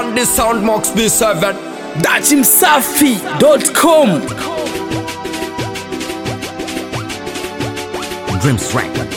on the sound Mox B7 dachimsafi.com Dreams Records.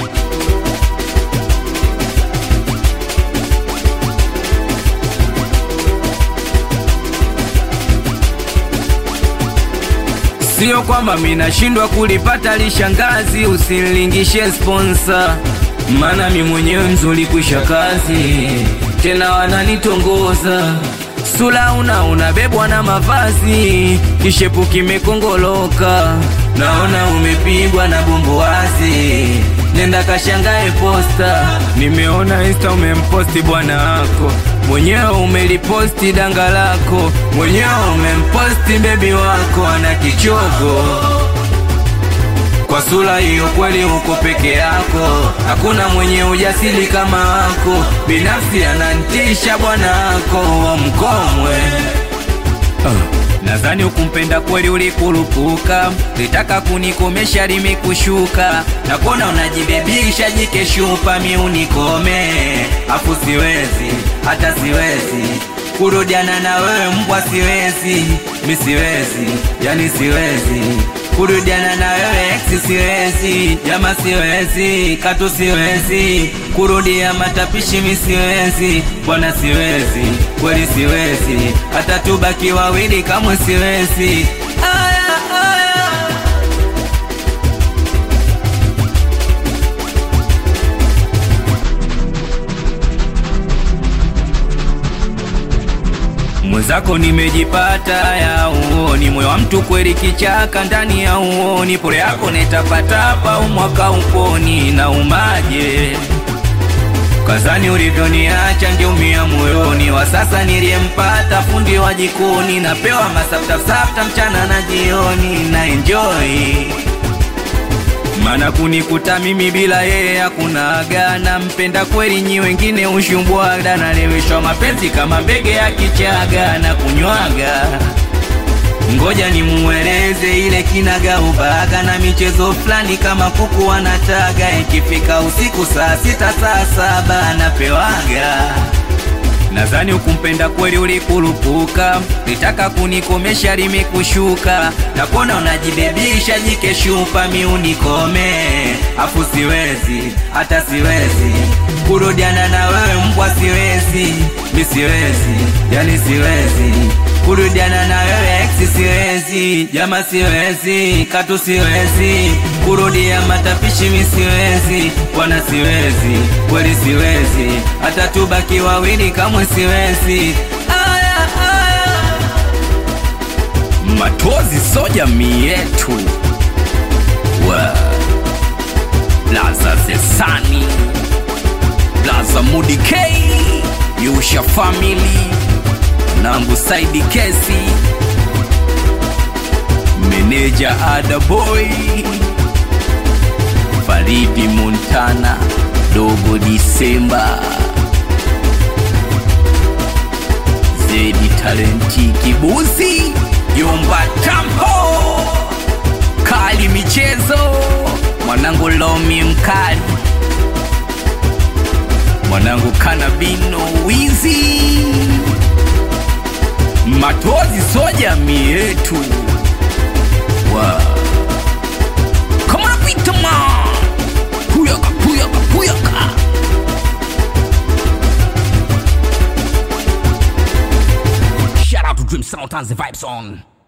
Sio kwamba minashindwa kulipata lishangazi, usinilingishe sponsor, maana mi mwenyewe mzuri kwisha kazi, tena wananitongoza sula una unabebwa na mavazi, kishepu kimekongoloka, naona umepigwa na bumbuazi, nenda kashangae posta, nimeona insta umemposti bwana wako mwenyewe umeliposti danga lako, mwenyewe umemposti bebi wako ana kichogo. Kwa sura hiyo kweli uko peke yako, hakuna mwenye ujasiri kama wako. Binafsi anantisha bwana wako wa mkomwe. Nadhani ukumpenda kweli ulikurupuka, litaka kunikomesha limekushuka, na kuona unajibebisha jikeshupa, mi unikome, afu siwezi hata siwezi kurudiana na wewe mbwa, siwezi mi siwezi, yani siwezi kurudiana na wewe ex, siwezi jama, siwezi katu, siwezi kurudia matapishi, mi siwezi bwana, siwezi kweli, siwezi hata tubaki wawili, kamwe siwezi. Aya, aya. mwenzako nimejipata ya uoni, moyo wa mtu kweli kichaka ndani ya uoni, pole yako netapatapa umwaka uponi na umaje kazani ulivyoniacha ngeumia moyoni, wa sasa niliyempata fundi wa jikoni, napewa masaftafsafta mchana na jioni na enjoy mana kunikuta mimi bila yeye hakuna aga, nampenda kweli, nyi wengine ushumbwaga, naleweshwa mapenzi kama mbege ya kichaga na kunywaga. Ngoja nimueleze ile kinaga ubaga na michezo fulani kama kuku wanataga, ikifika usiku saa sita saa saba anapewaga Nadhani ukumpenda kweli ulikurupuka, litaka kunikomesha limekushuka, na kuona unajibebisha jikeshupa, mi unikome, afu siwezi hata siwezi kurudiana na wewe mbwa, siwezi mi siwezi, yani siwezi kurudiana na wewe ex, siwezi jama, siwezi katu, siwezi kurudia matapishi, mi siwezi bwana, siwezi kweli, siwezi hata tubaki wawili, kamwe siwezi. Aya, aya. Matozi so jamii yetu wa Laza Zesani Laza Mudi K Yusha Family Nambu Saidi Kesi Meneja Ada Boy Faridi Montana Dogo Disemba Zedi Talenti Kibuzi Yumba Tampo Kali Michezo Mwanangu Lomi Mkali Mwanangu Kanabino Wizi Matozi so jamii yetu wow. Come on, Peter man Puyaka, puyaka, puyaka Shout out to Dream Sound and the Vibe Song.